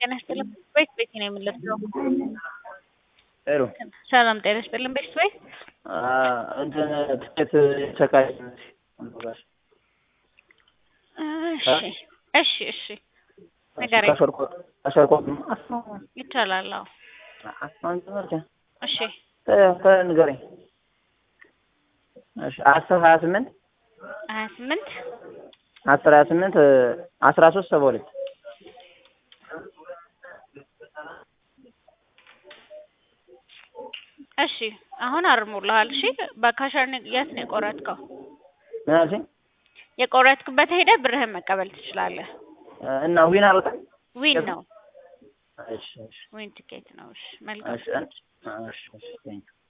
ጤና ይስጥልኝ ቤት ቤት ነው የምንለብሰው። ሄሎ ሰላም ጤና ይስጥልኝ ቤት ቤት እንትን ትኬት ቸካይ እሺ እሺ እሺ ንገረኝ። አሸርኮት ይቻላል። አዎ እሺ ንገረኝ። እሺ አስር ሀያ ስምንት ሀያ ስምንት አስር ሀያ ስምንት አስራ ሶስት ሰባ ሁለት እሺ አሁን አርሞልሃል። እሺ በካሸር የት ነው የቆረጥከው? ምን አልሽኝ? የቆረጥክበት ሄደህ ብርህን መቀበል ትችላለህ። እና ዊን አልወጣም? ዊን ነው እሺ እሺ ዊን ቲኬት ነው። እሺ መልካም እሺ እሺ እሺ ቴንኪው